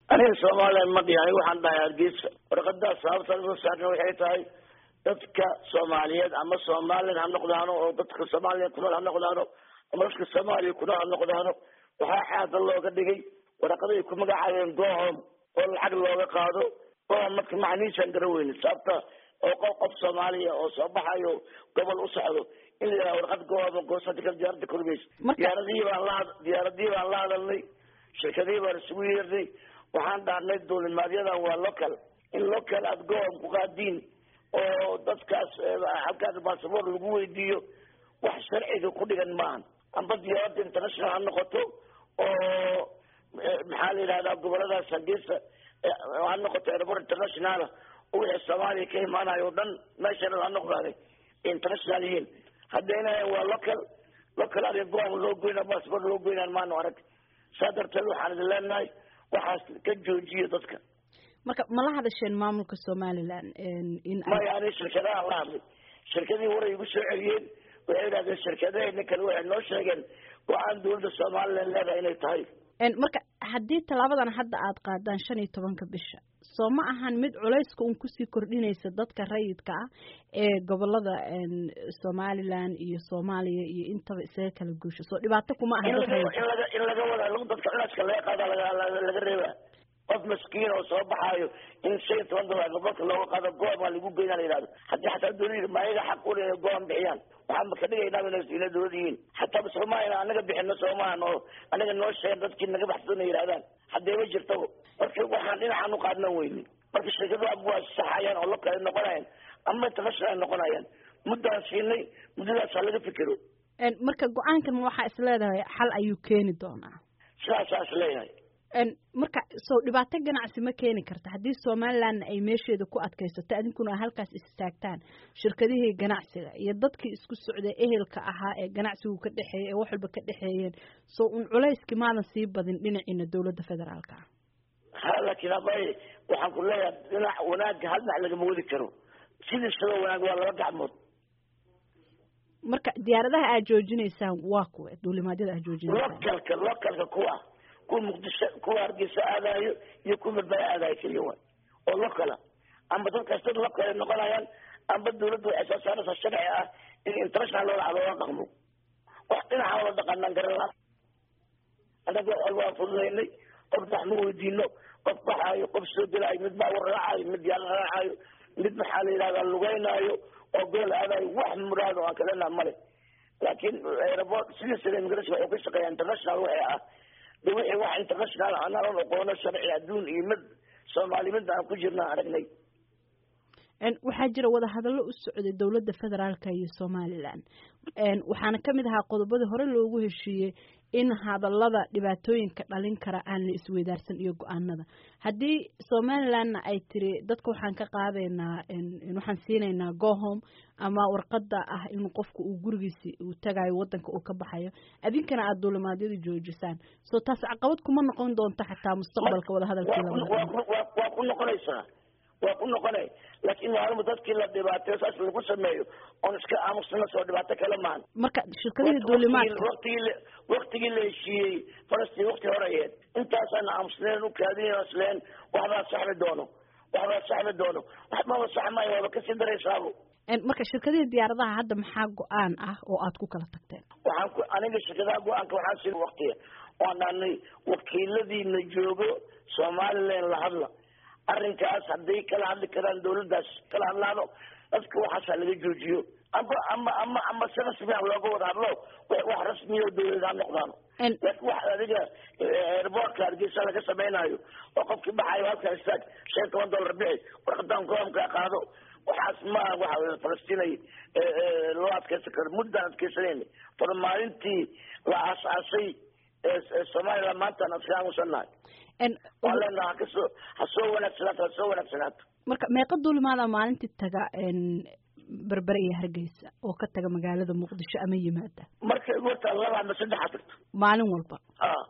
aniga somalilan ma dhihi aniga waxaan dhahay hargeysa warqadaas sababta soo saarna waxay tahay dadka soomaaliyeed ama somalilan ha noqdaano oo dadka soomaaliya kunool ha noqdaano ama dadka soomaaliya kunool ha noqdaano waxaa xaada looga dhigay waraqaday ku magacaabeen gohom oo lacag looga qaado gohom marka macnihiisaan garan weyne sababta oo qof qof soomaaliya oo soo baxayo gobol u socdo in la yidhaha warqad gohom goosada diyaaradda korgeys diyaaradihii baan la diyaaradihii baan la hadalnay shirkadihii baan isugu yeernay waxaan dhahnay duulimaadyada waa local in local aada gohom ku qaadiin oo dadkaas halkaas basaboor lagu weydiiyo wax sharciga ku dhigan maahan amba diyaaradda international ha noqoto oo maxaa la yidhahdaa goboladaas hargeysa ha noqoto airport internationala oo wixii soomaaliya ka imaanayo o dhan meesha dhan ha noqdaane international yihiin haddayna waa local local adiga gohom loo goyna basaboor loo goynaan maanu arag saa darteed waxaan idin leenahay waxaas ka joojiyo dadka marka mala hadasheen maamulka somalilan in maya ani shirkadaha la hadlay shirkadii waray igu soo celiyeen waxay idhahdeen shirkadaheena kale waxay noo sheegeen go-aan dawladda somalilan leedahay inay tahay marka haddii tallaabadan hadda aada qaadaan shan iyo tobanka bisha soo ma ahan mid culayska un kusii kordhinaysa dadka rayidka ah ee gobolada somalilan iyo soomaaliya iyo intaba isaga kala guusha soo dhibaato kuma aha in laga in laga wada dadka culayska laga qaada laga reeba qof maskiin oo soo baxaayo in shan iyo toban dolar gobolka looga qaado goom aa lagu geynaa la yidhahdo haddii xataa dawlada ma ayaga xaq ule inay goom bixiyaan waxaan ma ka dhigaynaa inay dawlad yihiin hataa soomaalina anaga bixino soomahan oo anaga noo sheegen dadkii naga baxsan ay yidhahdaan haddee ma jirtaba marka waxaan dhinacaan u qaadna weyni marka shirkadu ab waa saxayaan oo lokale noqonayaan ama international noqonayaan muddaan siinay muddadaas ha laga fikero marka go-aankan waxaa is leedahay xal ayuu keeni doonaa sidaasaa is leeyahay marka soo dhibaato ganacsi ma keeni karta haddii somalilandna ay meesheeda ku adkaysato adinkuna halkaas istaagtaan shirkadihii ganacsiga iyo dadkii isku socday ehelka ahaa ee ganacsigu ka dhexeeyay ee wax walba ka dhexeeyeen soo un culayski maadan sii badin dhinaciina dawladda federaalka ah ha laakiin abay waxaan ku leeyahay dhinac wanaagga hal dhinac lagama wadi karo sidii sidoo wanaag waa laba gacmood marka diyaaradaha aad joojinaysaan waa kuwa duulimaadyada aad joojinaysaan localka localka kuwa kuwa muqdisho kuwa hargeysa aadayo iyo kuwa madbaya aadayo keliya waay oo lokala amba dadkaas dad lokale noqonayaan amba dawladda waxay soo saaraysaa sharci ah in international loola loola dhaqmo wax dhinaca wala dhaqanaan garan la annaga waa fududaynay qof wax ma weydiino qof baxaayo qof soo gelaayo mid baa war raacayo mid yaala raacayo mid maxaa la yidhahdaa lugeynaayo oo gobol aadayo wax muraado aan kalena male laakiin airport sidiisana immigration waxay ka shaqeeyaa international waxay ah de wixii wax international anaan aqoono sharci adduun iyo mid soomaali mid aan ku jirna aragnay waxaa jira wadahadallo u socday dowladda federaalka iyo somalilan waxaana kamid ahaa qodobadii hore loogu heshiiyey in hadallada dhibaatooyinka dhalin kara aan la isweydaarsan iyo go-aanada haddii somalilandna ay tiri dadka waxaan ka qaadaynaa waxaan siinaynaa gohom ama warqada ah in qofka uu gurigiisi uu tagayo wadanka uu ka baxayo adinkana aada duulimaadyada joojisaan soo taas caqabad kuma noqon doonto xataa mustaqbalka wadahadalkiiwaa ku noqonaysaa waa ku noqonay laakiin maalma dadkii la dhibaateyo saas lagu sameeyo oon iska aamusna soo dhibaato kale maahan marka shirkadihii duulimaadka waktigii waktigii la heshiiyey falastiin wakti horeyeed intaasaan aamusneen u kaadinayn isleen waxbaa saxmi doono waxbaa saxmi doono waxbaba saxmaayo waaba kasii daraysaabo marka shirkadihii diyaaradaha hadda maxaa go-aan ah oo aad ku kala tagteen waxaan ku aniga shirkadaha go-aanka waxaan siin waktiga waan dhahnay wakiiladiina joogo somaliland la hadla arrinkaas hadday kala hadli karaan dawladdaas kala hadlaano dadka waxaasaa laga joojiyo amba ama ama ama si rasmi ah looga wada hadlo wax rasmiya dawlad ha noqdaano laakiin wax adiga airportka hargeysa laga samaynayo oo qofkii baxayo halkaa istaag shan iyo toban dollar bixi warqadaan goomkaa qaado waxaas maaha waxa falastinay loo adkeysan karo muddaan adkeysanayna far maalintii la aas-aasay somaliland maantaan aska aamusannahay waan leenaha hakasoo ha soo wanaagsanaato ha soo wanaagsanaato marka meeqa duulimaada maalintii taga berbere iyo hargeysa oo ka taga magaalada muqdisho ama yimaada markay ugu hortaa laba ama saddexa tagto maalin walba a